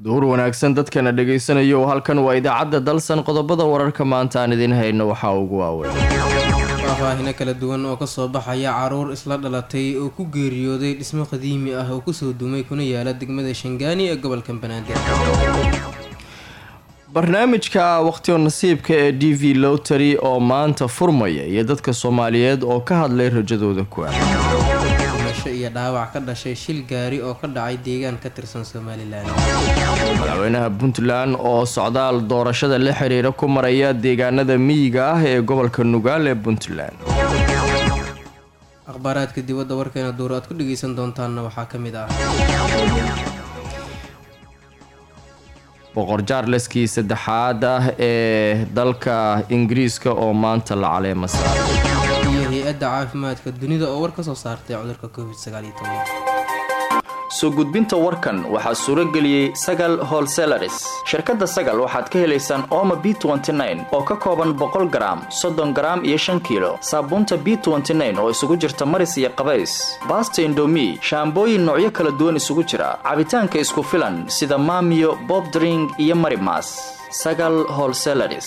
duur wanaagsan dadkana dhagaysanayo halkan waa idaacadda dalsan qodobada wararka maanta aan idiin hayno waxaa ugu waaweyn faahfaahino kala duwan oo kasoo baxaya caruur isla dhalatay oo ku geeriyooday dhismo qadiimi ah oo kusoo dumay kuna yaala degmada shangaani ee gobolka banaadir barnaamijka waqtiga nasiibka ee d v lotary oo maanta furmaya iyo dadka soomaaliyeed oo ka hadlay rajadooda ku ah dhimasho iyo dhaawac ka dhashay shil gaari oo ka dhacay deegaan ka tirsan somalilan madaxweynaha puntland oo socdaal doorashada la xiriira ku maraya deegaanada miyiga ah ee gobolka nugaal ee puntland akhbaaraadka dibadda warkeena duur aad ku dhageysan doontaanna waxaa ka mid ah boqor jaarleskii saddexaad ah ee dalka ingiriiska oo maanta la caleema saaray iyo hay-adda caafimaadka dunida oo war ka soo saartay cudurka covid sagaaliyo toban soo gudbinta warkan waxaa suuro geliyey sagal holselaris shirkadda sagal waxaad ka helaysaan ooma b oo ka kooban boqol garaam soddon garaam iyo shan kiilo saabuunta b oo isugu jirta maris iyo qabays baasta indomi shaambooyin noocyo kala duwan isugu jira cabitaanka isku filan sida maamiyo bobdring iyo marimas sagal holselaris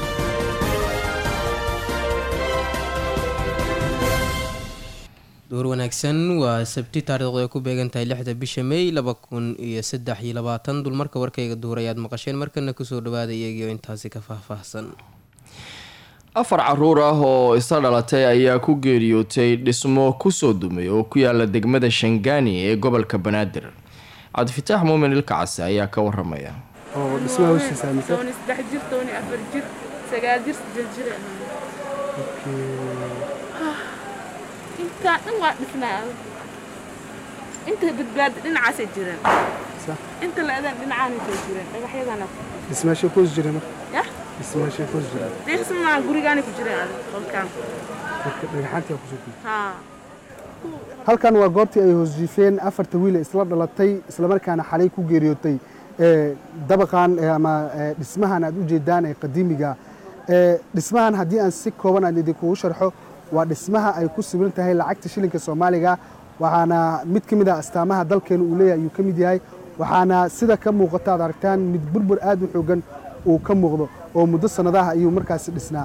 duur wanaagsan waa sabti taariikhdu ay ku beegan tahay lixda bisha may laba kun iyo saddex iyo labaatan dulmarka warkayga duur ayaad maqasheen markana kusoo dhawaada iyagiio intaasi ka faahfaahsan afar caruur ah oo isla dhalatay ayaa ku geeriyootay dhismo kusoo dumay oo ku yaala degmada shangaani ee gobolka banaadir cabdifitaax muumin ilkacase ayaa ka waramaya intaa dhan waa dhisnaa inta badbaada dhinacaasay jireen inta la-adaan dhinacaanasay jireen dhagaxyadana dhismaashay kuus jira marka yah dhismaashay kuus jira deeqsimaa gurigaanay ku jireen adig qolkaan marka dhagaxaantii kusoo kuus haa halkan waa goobtii ay hoos jiifeen afarta wiil ee isla dhalatay islamarkaana xalay ku geeriyootay ee dabaqan ama dhismahan aad u jeedaan ee qadiimiga dhismahan haddii aan si kooban aan idinkugu sharxo waa dhismaha ay ku sawiran tahay lacagta shilinka soomaaliga waxaana mid ka mid ah astaamaha dalkeena uu leeyahay ayuu ka mid yahay waxaana sida ka muuqata aad aragtaan mid burbur aad u xoogan uu ka muuqdo oo muddo sannadaha ayuu markaasi dhisnaa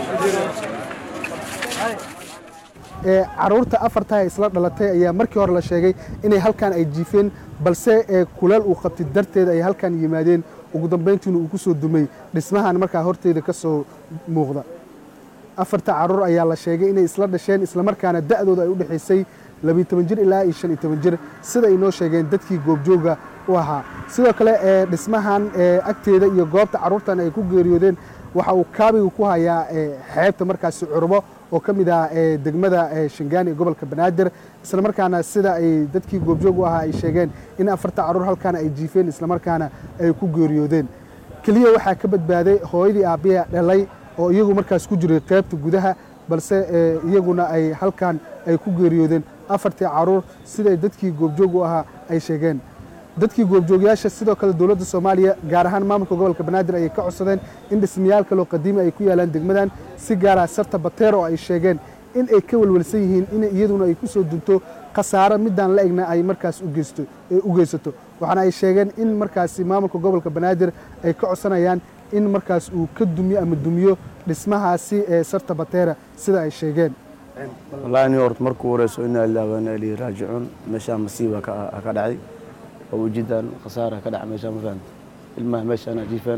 caruurta afarta ee isla dhalatay ayaa markii hore la sheegay inay halkan ay jiifeen balse kuleel uu qabtay darteed ay halkan yimaadeen ugu dambayntiina uu ku soo dumay dhismahan markaa horteeda ka soo muuqda afarta caruur ayaa la sheegay inay isla dhasheen islamarkaana da'dooda ay u dhexaysay labiiy toban jir ilaa iyo shan iyo toban jir sida ay noo sheegeen dadkii goobjooga u ahaa sidoo kale ee dhismahan agteeda iyo goobta carruurtan ay ku geeriyoodeen waxa uu kaabiga ku hayaa xeebta markaasi curbo oo ka mid ah degmada shangaani ee gobolka banaadir islamarkaana sida ay dadkii goobjoog u ahaa ay sheegeen in afarta carruur halkaana ay jiifeen islamarkaana ay ku geeriyoodeen keliya waxaa ka badbaaday hooyadii aabbiya dhalay oo iyagu markaas ku jiray qaybta gudaha balse iyaguna ay halkan ay ku geeriyoodeen afartii caruur siday dadkii goobjoog u ahaa ay sheegeen dadkii goobjoogyaasha sidoo kale dowladda soomaaliya gaar ahaan maamulka gobolka banaadir ayay ka codsadeen in dhismayaal kaloo qadiimi ay ku yaalaan degmadan si gaara sarta bateer oo ay sheegeen in ay ka welwelsan yihiin in iyaduna ay ku soo dunto khasaaro midaan la egna ay markaas u geysato waxaana ay sheegeen in markaasi maamulka gobolka banaadir ay ka codsanayaan in markaas uu ka dumiyo ama dumiyo dhismahaasi ee sarta bateera sida ay sheegeen wallaahi nin horta markuu wareyso inaa lillahi wa inaa ilayhi raajicuun meeshaan masiiba ka ka dhacay oo ujidan khasaara ka dhaca meeshaan ma fahamta ilmaha meeshaan jiifaan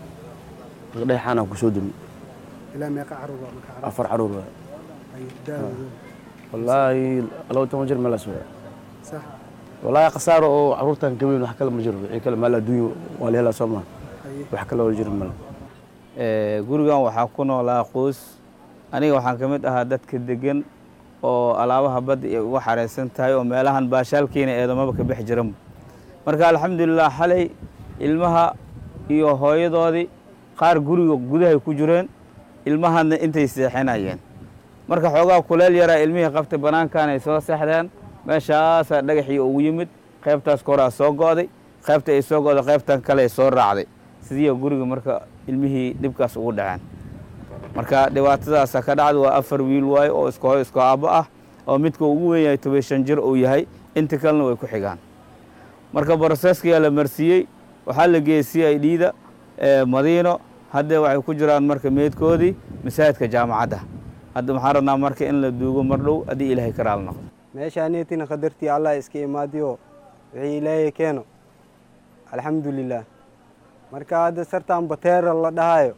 dhagaxaana ku soo dumi ilaa meeqa caruur waa marka caruur afar caruur waay ay daawado wallaahi laba toban jir meelaas waay sax wallaahi khasaaro oo caruurtan ka weyn wax kale ma jiro wixii kale maal adduunyo waa la helaa soo maha Aye. wax kale oo jiro male Ee, gurigan waxaa ku noolaa qoys aniga waxaan ka mid ahaa dadka degan oo alaabaha badda ay uga xareysan tahay oo meelahan baashaalkiina eedamaba ka bixi jiran marka alxamdulilah xalay ilmaha iyo hooyadoodii qaar guriga gudahay ku jireen ilmahana intay seexinayeen marka xoogaa kuleel yaraa ilmihii qabtay banaankan ay soo seexdeen meeshaasaa dhagaxii ugu yimid qaybtaas koraa soo go'day qaybta ay soo go'day qaybtan kale ay soo raacday sidii guriga marka ilmihii dhibkaas ugu dhaceen marka dhibaatadaasa ka dhacda waa afar wiil waaye oo iska hoy iska aabbo ah oo midka ugu weyn yahay toban shan jir uu yahay inta kalena way ku xigaan marka broseskiyaa la marsiiyey waxaa la geeyey c i d da madiino haddee waxay ku jiraan marka meydkoodii masaajidka jaamacadda hadda waxaan rabnaa marka in la duugo mar dhow haddii ilaahay ka raali noqdo meeshaaneetina qadartii allah iska imaadiyo wixii ilaahay keeno alxamdulilah marka hadda sartaan bateera la dhahayo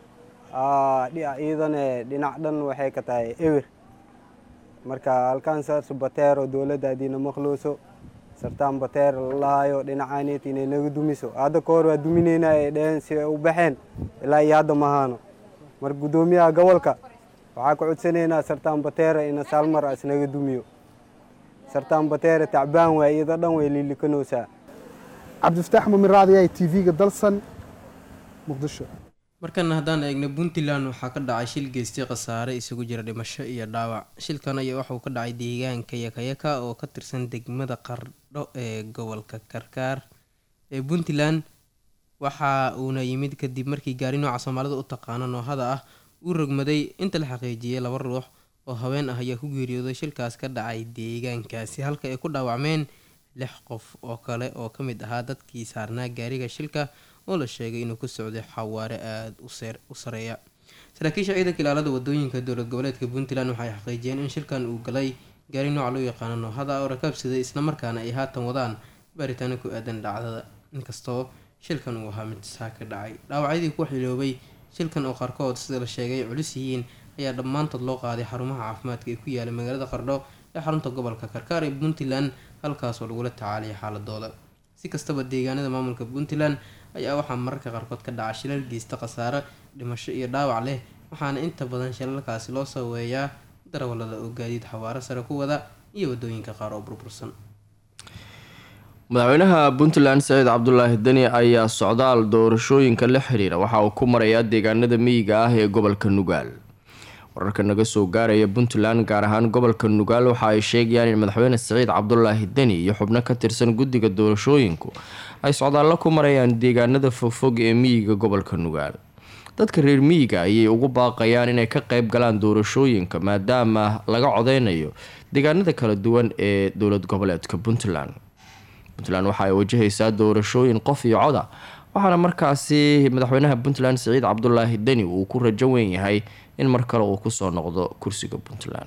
iidane dhinac dhan waxay ka tahay ewer marka halkaan saas bateero dowladda haddiina maqlooso sartaan bateer la dhahayo dhinacaaneet inay naga dumiso hadda ka hor waa dumineyna ay dheheen si ay u baxeen ilaa iyo hadda mahaano marka guddoomiyaha gobolka waxaa ka codsanaynaa sartaan bateera ina saalmar as naga dumiyo sartaan bateera tacbaan waay iyada dhan way liilikanoosaa cabdifataax mumin raadiyaha t v-ga dalsan muqdisho markana haddaan eegna puntland waxaa ka dhacay shil geystay khasaare isugu jira dhimasho iyo dhaawac shilkan ayaa waxauu ka dhacay deegaanka yakayaka oo ka tirsan degmada qardho ee gobolka karkaar ee puntland waxa uuna yimid kadib markii gaari nooca soomaalida u taqaano noohada ah uu rogmaday inta la xaqiijiyey laba ruux oo haween ah ayaa ku geeriyooday shilkaas ka dhacay deegaankaasi halka ay ku dhaawacmeen lix qof oo kale oo ka mid ahaa dadkii saarnaa gaariga shilka oo la sheegay inuu ku socday xawaare aada u sareeya saraakiisha ciidanka ilaalada wadooyinka dowlad goboleedka puntland waxay xaqiijiyeen in shilkan uu galay gaari nooca loo yaqaano noohada oo rakaabsaday islamarkaana ay haatan wadaan baaritaano ku aadan dhacdada inkastoo shilkan uu ahaa mid saa ka dhacay dhaawacyadii ku xiloobay shilkan oo qaarkood sida la sheegay culus yihiin ayaa dhammaantood loo qaaday xarumaha caafimaadka ee ku yaala magaalada qardho ee xarunta gobolka karkaar ee puntland halkaasoo lagula tacaalaya xaaladooda si kastaba deegaanada maamulka puntland ayaa waxaa mararka qaarkood ka dhaca shilal geysta khasaare dhimasho iyo dhaawac leh waxaana inta badan shilalkaasi loo saweeyaa darawalada oo gaadiid xawaaro sare ku wada iyo wadooyinka qaar oo burbursan madaxweynaha puntland saciid cabdulaahi deni ayaa socdaal doorashooyinka la xiriira waxa uu ku marayaa deegaanada miyiga ah ee gobolka nugaal wararka naga soo gaaraya puntland gaar ahaan gobolka nugaal waxa ay sheegayaan in madaxweyne saciid cabdulaahi deni iyo xubno ka tirsan guddiga doorashooyinku ay socdaallo ku marayaan deegaanada fogfog ee miyiga gobolka nugaal dadka reer miyiga ayay ugu baaqayaan inay ka qeyb galaan doorashooyinka maadaama laga codeynayo deegaanada kala duwan ee dowlad goboleedka puntland puntland waxa ay wajahaysaa doorashooyin qof iyo coda waxaana markaasi madaxweynaha puntland siciid cabdulaahi deni uu ku rajo weyn yahay in mar kale uu kusoo noqdo kursiga puntland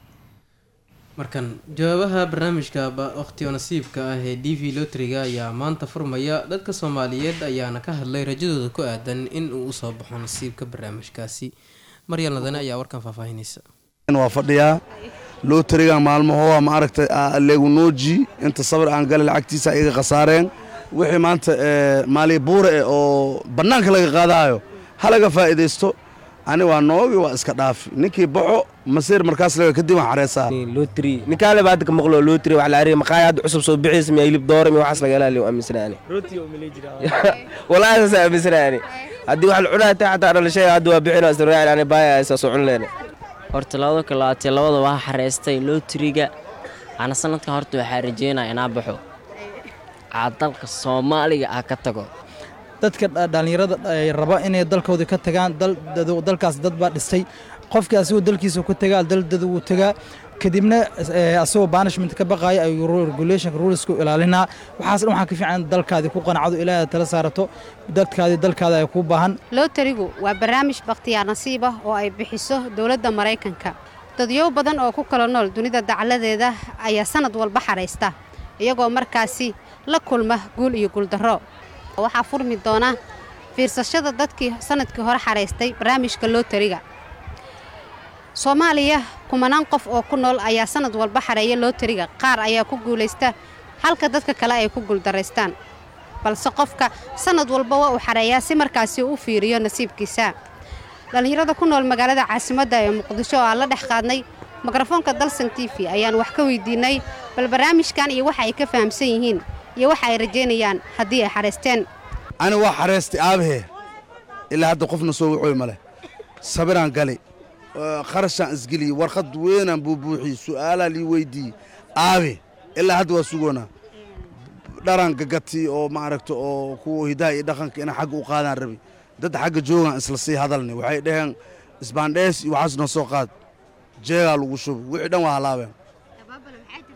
markan jawaabaha barnaamijka waqtiyo nasiibka ah ee d v lotriga ayaa maanta furmaya dadka soomaaliyeed ayaana ka hadlay rajadooda ku aadan in uu usoo baxo nasiibka barnaamijkaasi maryal nadane ayaa warkan faahfaahinaysa waa fadhiyaa lootriga maalmahoa ma aragtay leegunooji inta sabir aan gale lacagtiisa iga khasaareen wixii maanta maali buure eh oo bannaanka laga qaadaayo halaga faa'iidaysto ani waa noogi waa iska dhaafi ninkii baxo masiir markaas laga kadib waan xareesaa lotri ninkaale baa hadda ka maqlo lotri wax la ariya maqaaya hadda cusub soo bixiysa miya hilib doora miya waxaas laga ilaaliyo aaminsana ani walaahi saas aaminsana ani haddii wax la cunaa taa xataa dhalashay hadda waa bixina israaciil ani baaya saa soo cun leena horta labada kalaatee labada waa xareystay lootriga ana sanadkan horta waxaa rajeynaya inaa baxo aa dalka soomaaliga ah ka tago dadka dhallinyarada raba inay dalkooda ka tagaan dalkaas dad baa dhistay qofkii asagoo dalkiisa ku tagaa daldada wuu tagaa kadibna asagoo banishment ka baqaaya ayuu regulationka rulesku ilaalinaa waxaas dhan waxaa ka fiican dalkaadii ku qanacdo ilaahay tala saarato dadkaadii dalkaada ay ku baahan lotarigu waa barnaamij bakhtiyaar nasiib ah oo ay bixiso dowladda maraykanka dadyow badan oo ku kala nool dunida dacladeeda ayaa sanad walba xaraysta iyagoo markaasi la kulma guul iyo guuldarro waxaa furmi doona fiirsashada dadkii sanadkii hore xaraystay barnaamijka lotariga soomaaliya kumanaan qof oo ku nool ayaa sanad walba xareeya lotariga qaar ayaa ku guulaysta halka dadka kale ay ku guuldaraystaan balse qofka sanad walba waa uu xareeyaa si markaasi u fiiriyo nasiibkiisa dhallinyarada ku nool magaalada caasimadda ee muqdisho oo aan la dhex qaadnay mikrofoonka dalsan t v ayaan wax ka weydiinay bal barnaamijkan iyo waxa ay ka fahamsan yihiin iyo waxa ay rajaynayaan haddii ay xaraysteen ani waa xareystay aabahee ilaa hadda qofna soo wacooy ma leh sabiraan galay kharashaan isgeliyey warqad weynaan buubuuxiyey su'aalaa lii weydiiyey aabe ilaa hadda waa sugoonaa dharaan gagati oo maaragta oo kuwa hidaha iyo dhaqanka inaan xagga u qaadaan rabi dad xagga joogaan isla sii hadalnay waxay dhaheen isbaandhees iyo waxaas noo soo qaad jeegaa lagu shubo wixii dhan waa halaabeen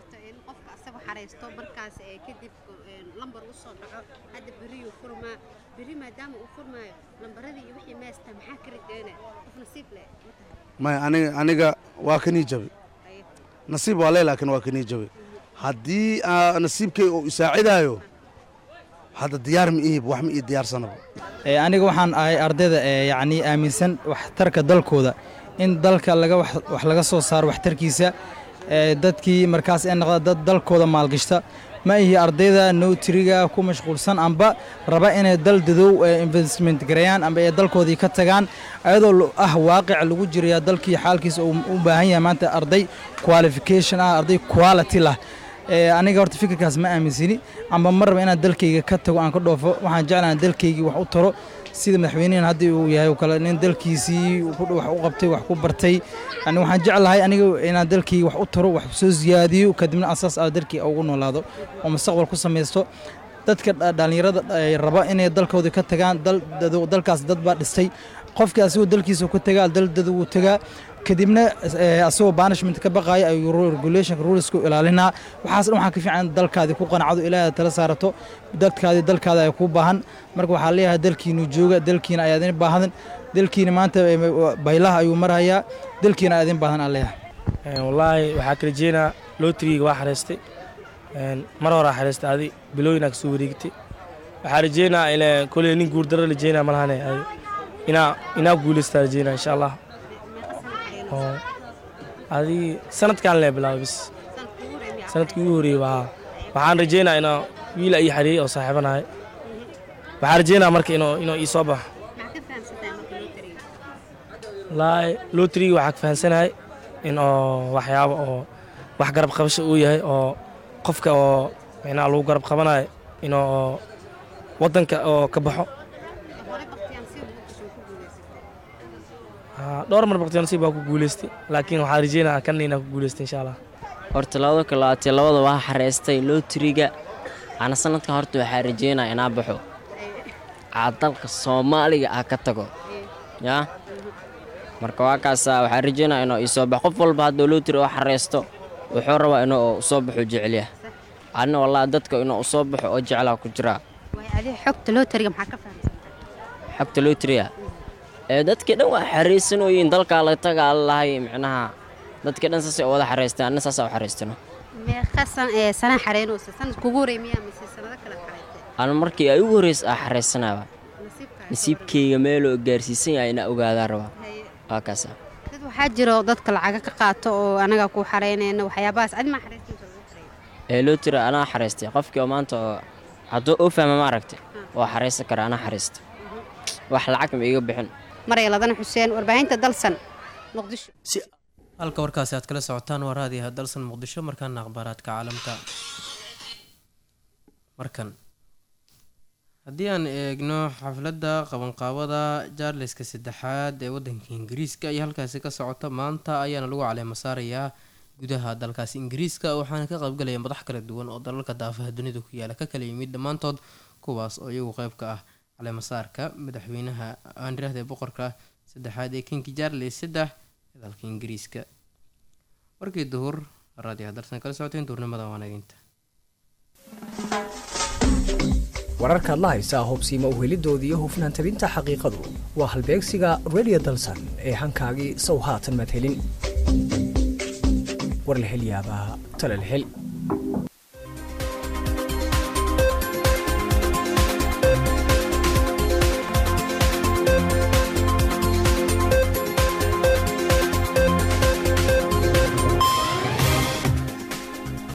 jirto in qofka asaga xareysto markaas ee kadib een, lambar u soo dhaco hadda beriyuu furmaa beri maadaama uu furmaayo lambaradii iyo wixii meesta maxaa ka rajeynaya qof nasiib leh ma tahay maya aniga aniga waa kanii jabi nasiib waa lee laakiin waa kanii jabi haddii aa nasiibkay uu isaacidaayo hadda diyaar ma ihib wax ma ii diyaarsanaba Ee, aniga waxaan ahay ardayda ee yacni aaminsan waxtarka dalkooda in dalka laga wax wax laga soo saaro waxtarkiisa ee, dadkii markaas ay noqda dad dalkooda maalgashta ma ihi ardayda nowtriga ku mashquulsan amba raba inay dal dadow ee investment gareeyaan amba ay dalkoodii ka tagaan ayadoo lo- ah waaqic lagu jiraya dalkii xaalkiisa uu u baahan yahay maanta arday qualification ah arday quality lah Ee, aniga horta fikirkaas ma aaminsini amba ma raba inaan dalkayga ka tago aan ka dhoofo waxaan jeclahay dalkaygii wax u taro sida madaxweynahan haddii uu yahay oo kale nin dalkiisii ku- wax u qabtay wax ku bartay yani waxaan jeclahay aniga inaan dalkayga wax u taro wax soo ziyaadiyo kadibna asaas ah dalkii ugu noolaado oo mustaqbal ku samaysto dadka dha- dhallinyarada ay raba inay dalkooda ka tagaan dal dad- dalkaas dad baa dhistay qofkii asagoo dalkiisa ku tagaa dal dad wuu tagaa kadibna eh, asagoo banishment ka baqaaya ayuu ru- regulationka ruleska u ilaalinaa waxaas dhan waxaa ka fiican in dalkaadii ku qanacdo ilaahay aad tala saarato dadkaadii dalkaada ay ku baahan marka waxaa leeyahay dalkiinu jooga dalkiina ayaa idin baahan dalkiina maanta eh, baylaha ayuu marhayaa dalkiina ayaa idin baahan aan leeyahay Een, wallaahi waxaa ka rajeynaa lootriga waa xareystay Een, mar horaa xareystay adi bilooyinaa kasoo wareegtay waxaa rajeynaa ina koley nin guurdaro rajeynaa malahane adi inaa inaa guuleystaa rajeynaa insha allah oo adi sanadkaan lee bilaabay bis sanadkii ugu horeeyey waa waxaan rajeynaa inaa wiil ii xareeyey oo saaxiibanahay waxaan rajeynaa marka inuu inuu ii soo baxo wallaahi lootriga waxaa ka fahansanahay in oo waxyaabo oo wax garab qabasho uu yahay oo qofka oo micnaha lagu garab qabanayo inuu oo waddanka oo ka baxo Haa, dhowr mar baqti nasiib baa ku guuleystay laakiin waxaa rajeynaa kan inaa ku guuleystay insha allah horta labada kun labaatan iyo labada waa xareystay lootriga ana sanadkan horta waxaa rajeynaa inaa baxo aa dalka soomaaliga ah ka tago yaa marka waa kaasa waxaa rajeynaa inuu ii soo baxo qof walba hadduu lootri oo xareysto wuxuu rabaa inuu usoo baxo jecelyaha anna wallaahi dadka inuu usoo baxo oo jeclaa ku jiraa waay adiga xogta looteriga maxaa ka fahamsan xogta lootriga ee dadkii dhan waa xareysanooyin dalkaa la tagaa lahay micnaha dadkii dhan saasay u wada xareystaan anna saasaa u xareystano meeqa san ee sanaa xareynaysa sanad kugu horey miyaa mise sanado kale xareysay ana markii ay ugu horreysa ah xareysanaaba nasiibkayga meeloo gaarsiisan yahay inaa ogaadaa rabaa waa kaasa dad waxaa jiro dadka lacaga ka qaato oo anaga ku xareynayna waxyaabahaas adi maa xareysanaysa ee loo tira anaa xareystay qofkii oo maanta oo hadduu u fahma ma aragtay waa xareysan kara anaa xareystay wax lacag ma iiga bixin maray ladana xuseen warbaahinta dalsan muqdisho halka warkaasi aad kala socotaan waa raadiyaha dalsan muqdisho markaana akhbaaraadka caalamka markan haddii aan eegno xafladda qabanqaabada jaarliska saddexaad ee waddanka ingiriiska iyo halkaasi ka socota maanta ayaana lagu caleema saarayaa gudaha dalkaasi ingiriiska waxaana ka qaybgalaya madax kala duwan oo dalalka daafaha dunida ku yaala ka kala yimid dhammaantood kuwaas oo iyagu qeyb ka ah caleemasaarka madaxweynaha aan iraahday boqorka saddexaad ee kinki jaarles saddex ee dalka ingiriiska warkii duhur raadiyaha dalsan kala socoteen duurnimada waanaginta wararkaad la haysaa hubsiima uhelidoodii iyo hufnaan tabinta xaqiiqadu waa halbeegsiga radio dalsan ee hankaagii sow haatan maad helin war la hel yaabaa tale la hel